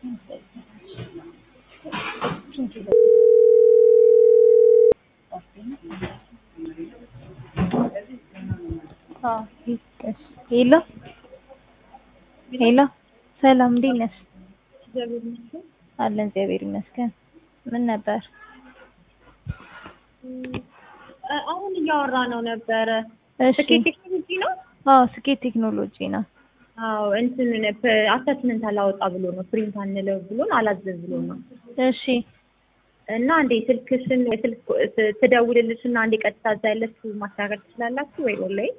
ሄሎ ሄሎ ሰላም እንዴት ነሽ? አለን እግዚአብሔር ይመስገን። ምን ነበር? አሁን እያወራ ነው ነበረ። እሺ ስኬት ቴክኖሎጂ ነው። አዎ ስኬት ቴክኖሎጂ ነው። አዎ እንትን አታችመንት አላወጣ ብሎ ነው ፕሪንት አንለው ብሎን አላዘዝ ብሎ ነው እሺ እና እንዴ ስልክሽን ስልክ ትደውልልሽና እንዴ ቀጥታ እዛ ያለችው ማስተካከል ትችላላችሁ ወይ ኦንላይን?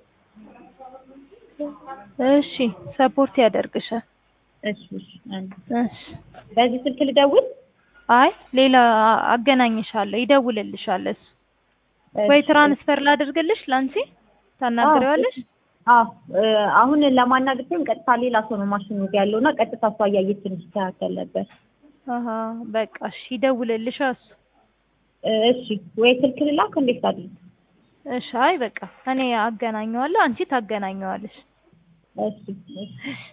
እሺ ሰፖርት ያደርግሻል። እሺ እሺ አንድ እሺ በዚህ ስልክ ልደውል? አይ ሌላ አገናኝሻለሁ፣ ይደውልልሻል እሱ። ወይ ትራንስፈር ላድርግልሽ ላንቺ ታናግሪዋለሽ? አዎ አሁን ለማናገር ሲሆን ቀጥታ ሌላ ሰው ነው ማሽኑ ጋር ያለውና ቀጥታ እሷ እያየች እንዲስተካከል ነበር። አሀ በቃ እሺ ይደውልልሻል እሱ። እሺ ወይ ስልክ ልላክ እንዴት አድርግ? እሺ አይ በቃ እኔ አገናኘዋለሁ፣ አንቺ ታገናኘዋለሽ። እሺ እሺ